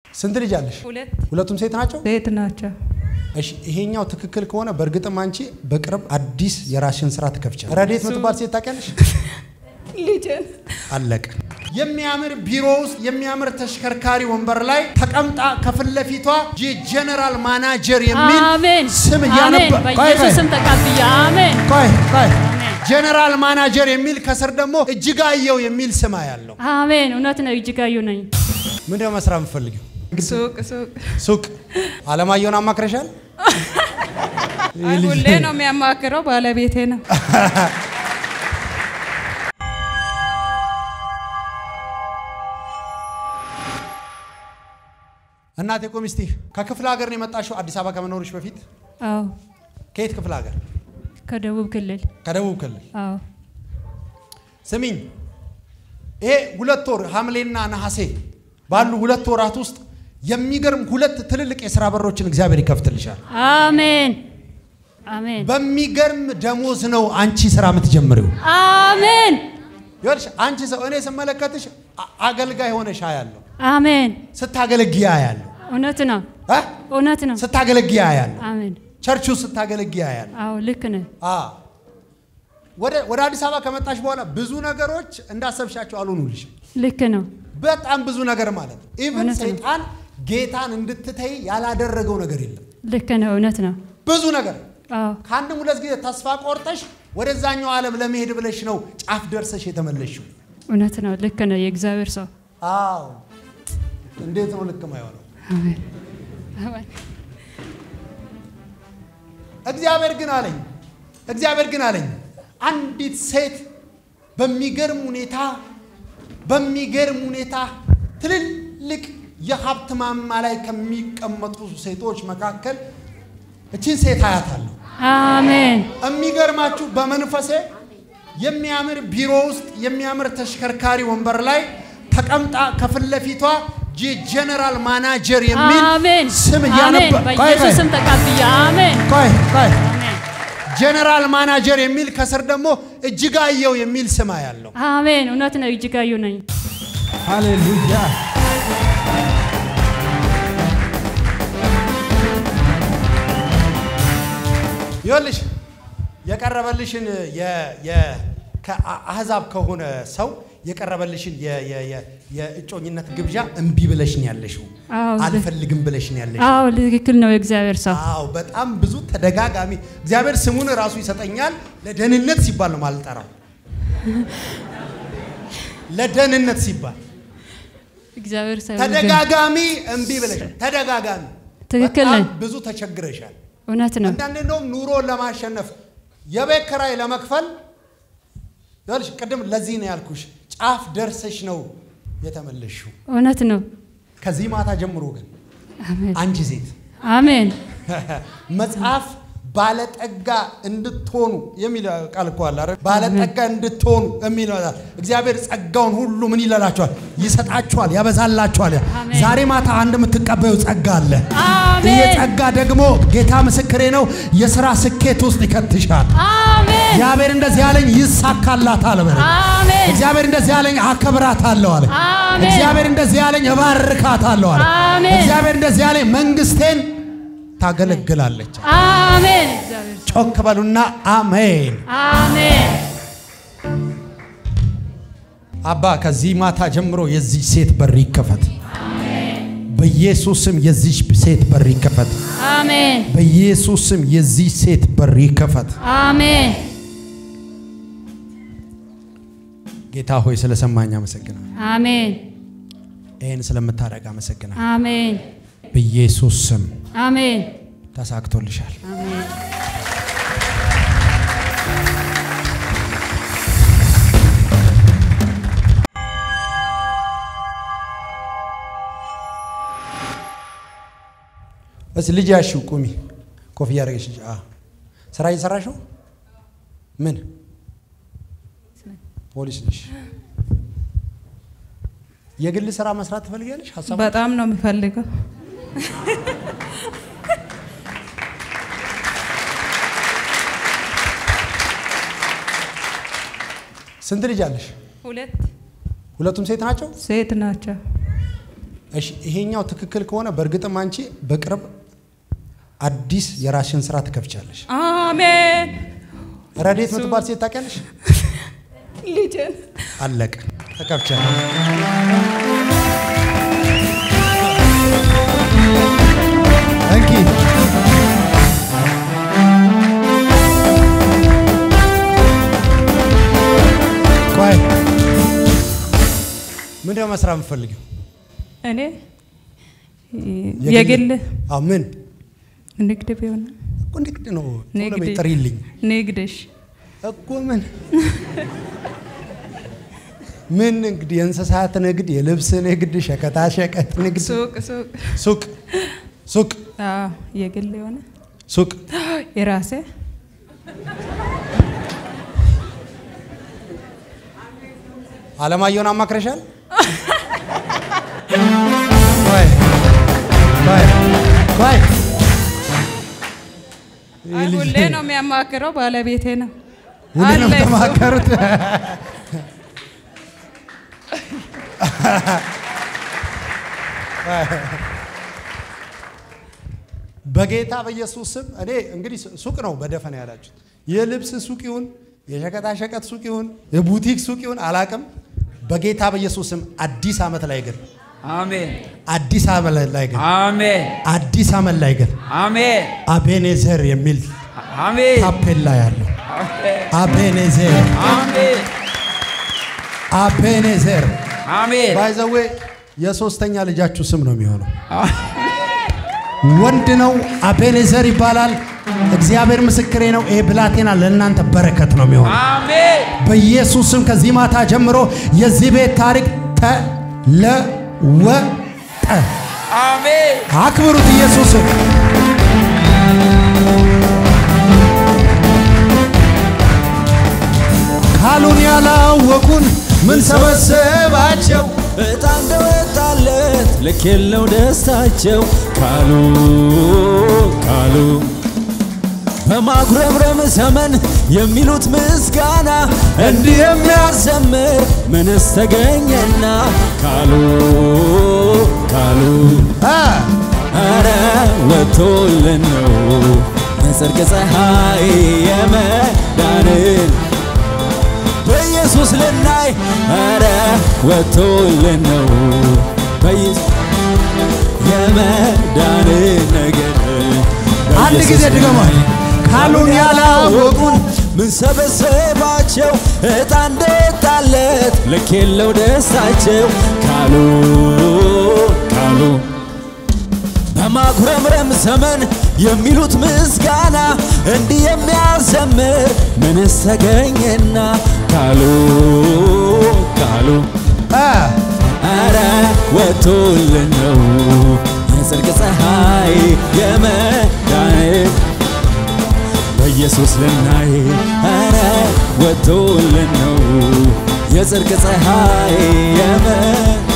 ስንት ልጅ አለሽ? ሁለት ሁለቱም ሴት ናቸው? ሴት ናቸው። እሺ ይሄኛው ትክክል ከሆነ በእርግጥም አንቺ በቅርብ አዲስ የራስሽን ስራ ትከፍቻለሽ። ረዴት የምትባል ሴት ታውቂያለሽ? ልጅን አለቀ። የሚያምር ቢሮ ውስጥ የሚያምር ተሽከርካሪ ወንበር ላይ ተቀምጣ ከፊት ለፊቷ የጀነራል ማናጀር የሚል አሜን ስም አሜን። እያነበ ቆይ በኢየሱስ ቆይ ስም ተቀብያ አሜን ቆይ ቆይ አሜን ጀነራል ማናጀር የሚል ከስር ደግሞ እጅጋየው የሚል ስም ያለው አሜን። እውነት ነው። እጅጋዩ ነኝ። ምንድነው መስራት የምፈልገው? ሱቅ ሱቅ ሱቅ አለማየሁን አማክረሻል? አይ ሁሌ ነው የሚያማክረው ባለቤቴ ነው። እናቴ ቆይ እስቲ ከክፍለ ሀገር ነው የመጣሽው አዲስ አበባ ከመኖርሽ በፊት? አዎ ከየት ክፍለ ሀገር? ከደቡብ ክልል ከደቡብ ክልል። አዎ ስሚኝ፣ ይሄ ሁለት ወር ሐምሌና ነሐሴ ባሉ ሁለት ወራት ውስጥ የሚገርም ሁለት ትልልቅ የሥራ በሮችን እግዚአብሔር ይከፍትልሻል። አሜን አሜን በሚገርም ደሞዝ ነው አንቺ ስራ የምትጀምሪው። አሜን ይኸውልሽ አንቺ ሰው እኔ ስመለከትሽ አ- አገልጋይ ሆነሽ አያለሁ፣ አሜን። ስታገለግይ አያለሁ፣ እውነት ነው እ? እውነት ነው። ስታገለግይ አያለሁ፣ አሜን ቸርቹ ስታገለግይ አያለሁ። አዎ ልክ ነህ። አ ወደ ወደ አዲስ አበባ ከመጣሽ በኋላ ብዙ ነገሮች እንዳሰብሻቸው አልሆኑልሽም። ልክ ነው። በጣም ብዙ ነገር ማለት ነው። ኢቭን እውነት ነው። ሰይጣን ጌታን እንድትተይ ያላደረገው ነገር የለም። ልክ ነው። እውነት ነው። ብዙ ነገር አዎ ከአንድም ሁለት ጊዜ ተስፋ ቆርጠሽ ወደዛኛው ዓለም ለመሄድ ብለሽ ነው ጫፍ ደርሰሽ የተመለሽው። እውነት ነው። ልክ ነው። የእግዚአብሔር ሰው አዎ እንዴት ነው ልክ የማይሆነው? አሜን አሜን እግዚአብሔር ግን አለኝ እግዚአብሔር ግን አለኝ አንዲት ሴት በሚገርም ሁኔታ በሚገርም ሁኔታ ትልልቅ የሀብት ማማ ላይ ከሚቀመጡ ሴቶች መካከል እችን ሴት አያታለሁ። አሜን የሚገርማችሁ በመንፈሴ የሚያምር ቢሮ ውስጥ የሚያምር ተሽከርካሪ ወንበር ላይ ተቀምጣ ከፊት ለፊቷ የጀነራል ማናጀር የሚል አሜን ስም አሜን። እያነበ ቆይ በኢየሱስ ቆይ ስም ተቀብያ አሜን ቆይ ቆይ አሜን ጀነራል ማናጀር የሚል ከስር ደግሞ እጅጋየው የሚል ስም ያለው አሜን። እውነት ነው። እጅጋዩ ነኝ። ሃሌሉያ ይኸውልሽ የቀረበልሽን የ- የ- ከአህዛብ ከሆነ ሰው የቀረበልሽን የ- የ- የ- የእጮኝነት ግብዣ እምቢ ብለሽን ያለሽው አዎ አልፈልግም ብለሽን ያለሽው አዎ ትክክል ነው። የእግዚአብሔር ሰው አዎ በጣም ብዙ ተደጋጋሚ እግዚአብሔር ስሙን ራሱ ይሰጠኛል። ለደህንነት ሲባል ነው ማልጠራው። ለደህንነት ሲባል እግዚአብሔር ሰው ተደጋጋሚ እምቢ ብለሻል። ተደጋጋሚ ትክክል በጣም ነህ። ብዙ ተቸግረሻል። እውነት ነው። አንዳንዴ እንደውም ኑሮን ለማሸነፍ የቤት ኪራይ ለመክፈል ይኸውልሽ፣ ቅድም ለዚህ ነው ያልኩሽ፣ ጫፍ ደርሰሽ ነው የተመለሽው። እውነት ነው። ከዚህ ማታ ጀምሮ ግን አሜን አንቺ ሴት አሜን መጽሐፍ ባለጠጋ እንድትሆኑ የሚል ቃል እኮ አለ አይደል? ባለጠጋ እንድትሆኑ የሚል አለ። እግዚአብሔር ጸጋውን ሁሉ ምን ይላላችኋል? ይሰጣችኋል፣ ያበዛላችኋል። አሜን። ዛሬ ማታ አንድ የምትቀበዩ ጸጋ አለ። አሜን። ይሄ ጸጋ ደግሞ ጌታ ምስክሬ ነው፣ የሥራ ስኬት ውስጥ ይከትሻል። አሜን እግዚአብሔር እንደዚህ ያለኝ ይሳካላታል በለ። አሜን እግዚአብሔር እንደዚህ ያለኝ አከብራታለሁ አለ። አሜን። እግዚአብሔር እንደዚህ ያለኝ እባርካታለሁ አለ። አሜን። እግዚአብሔር እንደዚህ ያለኝ መንግስቴን ታገለግላለች። አሜን እግዚአብሔር ጮክ በሉና አሜን። አሜን አባ ከዚህ ማታ ጀምሮ የዚህ ሴት በር ይከፈት። በኢየሱስ ስም የዚህ ሴት በር ይከፈት። አሜን በኢየሱስ ስም የዚህ ሴት በር ይከፈት። አሜን ጌታ ሆይ ስለሰማኝ አመሰግናለሁ። አሜን ይህን ስለምታደርግ አመሰግናለሁ። አሜን በኢየሱስ ስም አሜን ተሳክቶልሻል። አሜን እስኪ ልጅ ያሽው ቁሚ። ኮፍያ አደረገች ልጅ። አዎ። ስራ እየሰራሽ ነው? ምን ፖሊስ ነሽ? የግል ስራ መስራት ትፈልጊያለሽ? ሀሳብ በጣም ነው የሚፈልገው። ስንት ልጅ አለሽ? ሁለት ሁለቱም ሴት ናቸው? ሴት ናቸው። እሺ ይሄኛው ትክክል ከሆነ በእርግጥም አንቺ በቅርብ አዲስ የራስሽን ስራ ትከፍቻለሽ። አሜን። ረዴት የምትባል ሴት ታውቂያለሽ? ልጄን አለቀ፣ ተከፍቻለሽ። እንኪ ቆይ ምንድን ነው መስራት የምትፈልጊው? እኔ የግል አዎ ምን ንግድ ቢሆን እኮ ንግድ ነው። ቶሎ ንግድ በይ ጥሪልኝ ንግድሽ እኮ ምን ምን ንግድ? የእንስሳት ንግድ፣ የልብስ ንግድ፣ ሸቀጣ ሸቀጥ ንግድ፣ ሱቅ ሱቅ ሱቅ ሱቅ አዎ የግል የሆነ ሱቅ የራሴ አለማየሁን አማክረሻል? ቆይ ቆይ ቆይ አይ ሁሌ ነው የሚያማክረው ባለቤቴ ነው። ሁሌ ነው አለ እሱ። የተማከሩት። በጌታ በኢየሱስ ስም እኔ እንግዲህ ሱቅ ነው በደፈና ያላችሁት። የልብስ ሱቅ ይሁን የሸቀጣሸቀጥ ሱቅ ይሁን የቡቲክ ሱቅ ይሁን አላቅም። በጌታ በኢየሱስ ስም አዲስ ዓመት ላይ ግን አሜን አዲስ ዓመት ላይ ግን አሜን አዲስ ዓመት ላይ ግን አሜን አቤኔዘር የሚል አሜን ታፔላ ያለው አቤኔዘር አሜን አቤኔዘር አሜን ባይዘዌ የሶስተኛ ልጃችሁ ስም ነው የሚሆነው። ወንድ ነው፣ አቤኔዘር ይባላል። እግዚአብሔር ምስክሬ ነው። ይሄ ብላቴና ለእናንተ በረከት ነው የሚሆነው። አሜን በኢየሱስ ስም ከዚህ ማታ ጀምሮ የዚህ ቤት ታሪክ ተለወጠ። አሜን አክብሩት ኢየሱስን። ካሉን ያላወቁን ምን ሰበሰባቸው? እጣ እንደወጣለት ልክ የለው ደስታቸው ካሉ ካሉ በማጉረምረም ዘመን የሚሉት ምስጋና እንዲህ የሚያዘምር ምንስ ተገኘና ካሉ ካሉ አ ኧረ ወጥቶልን ነው የጽድቅ ፀሐይ የመዳንን በኢየሱስ ልናይ ኧረ ወጥቶልን ነው በኢየሱስ የመዳንን ነገር አንድ ጊዜ ድገሟል። ካሉን ያላወቁን ምን ሰበሰባቸው እጣ እንደጣለት ልክ የለው ደስታቸው ካሉ ካሉ በማጉረምረም ዘመን የሚሉት ምስጋና እንዲህ የሚያዘምር ምንስ ተገኘና ካሉ ካሉ አ አረ ወጥቶልን ነው የጽድቅ ፀሐይ የመዳን በኢየሱስ ልናይ አረ ወጥቶልን ነው የጽድቅ ፀሐይ የመ